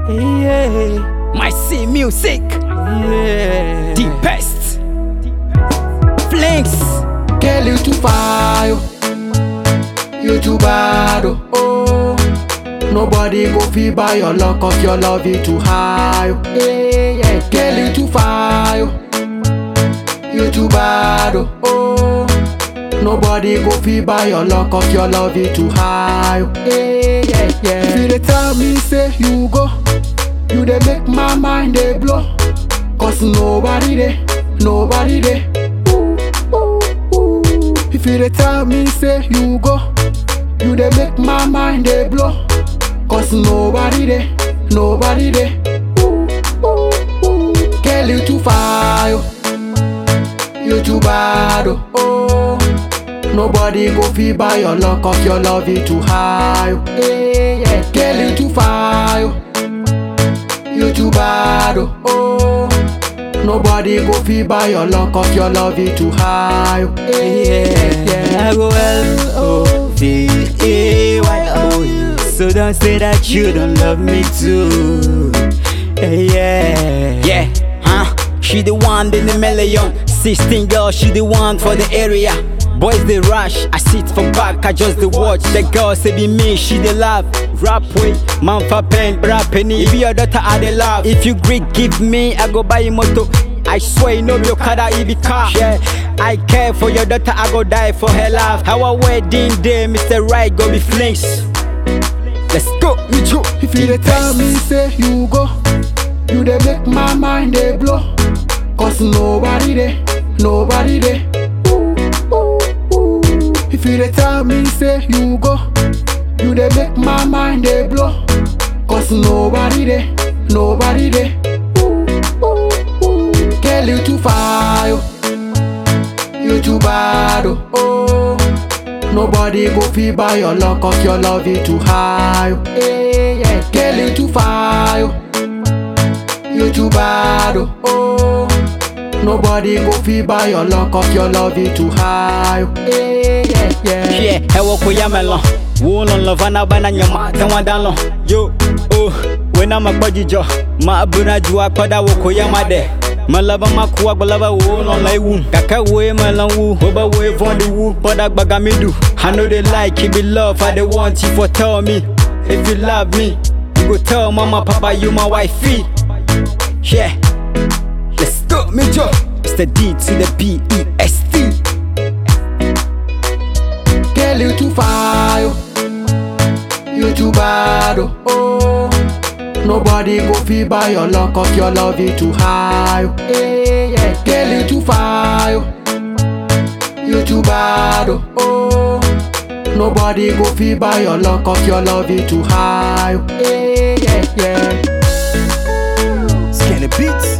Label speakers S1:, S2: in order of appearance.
S1: Yeah,
S2: My C music,
S1: yeah.
S2: the best. Flings,
S3: Girl, you too far, yo. You too bad, oh. oh. Nobody go feel by your luck, cause your love is too high, yo. Yeah, yeah. Girl, you too far, yo. You too bad, oh. oh. Nobody go feel by your luck, cause your love is too high, yo. Yeah, yeah, yeah. If you dey tell me, say you go, you dey make my mind dey blow. Cause nobody dey, nobody dey. Ooh, ooh, ooh. If you dey tell me say you go, you dey make my mind dey blow. Cause nobody dey, nobody dey. Ooh, ooh, ooh. Girl, you too far, yo. You too bad, oh. oh. Nobody go feel by your luck, cause your love is too high, yo. Yeah, yeah. Girl, you too far, yo. You too bad, oh. oh. Nobody go feel by your luck, cause your love is too high, oh. yeah, yeah.
S1: I go L O V E Y O U. So don't say that you don't love me too. Yeah,
S2: yeah, huh? She the one in the million. 16 girls, she the one for the area. Boys they rush, I sit for back, I just the watch. The girl say be me, she the laugh. Rap way, man for pen, rap penny. If your daughter I the laugh. If you Greek, give me, I go buy a moto. I swear you know your kada it be car. Yeah, I care for your daughter, I go die for her love. Our wedding day, Mr. Right go be flings. Let's go, me too.
S3: If you dey tell me say you go, you dey make my mind dey blow. Cause nobody dey, nobody dey. Ooh, ooh, ooh. If you dey tell me say you go, you dey make my mind dey blow. Cause nobody dey, nobody dey. Ooh, ooh, ooh. Girl, you too far, yo. You too bad, oh. oh. Nobody go feel by your luck, cause your love is too high, oh. yeah, yeah. Girl, you too far, yo. You too bad, oh. oh. Nobody go feel by your luck, cause your love is too high, oh. yeah, yeah, yeah.
S2: Yeah, hewa kuyamelo Woolon lovana bana nyama Tenwa danlo Yo, oh Wena makwajijo Ma abuna juwa kwada woko yamade Malaba makuwa gbalaba woolon lai wu Kaka we malan wu Oba we vondi wu Kwada gbaga midu I know they like it be love I they want you for tell me If you love me You go tell mama papa you my wifey Yeah Let's go me Joe It's the D to the P E S T
S3: Girl, you too far, yo. You too bad, oh. oh. Nobody go feel by your luck, cause your love is too high, oh. yeah, yeah. Girl, you too far, yo. You too bad, oh. oh. Nobody go feel by your luck, cause your love is too high, oh. yeah, yeah, yeah.
S1: Skinny beats.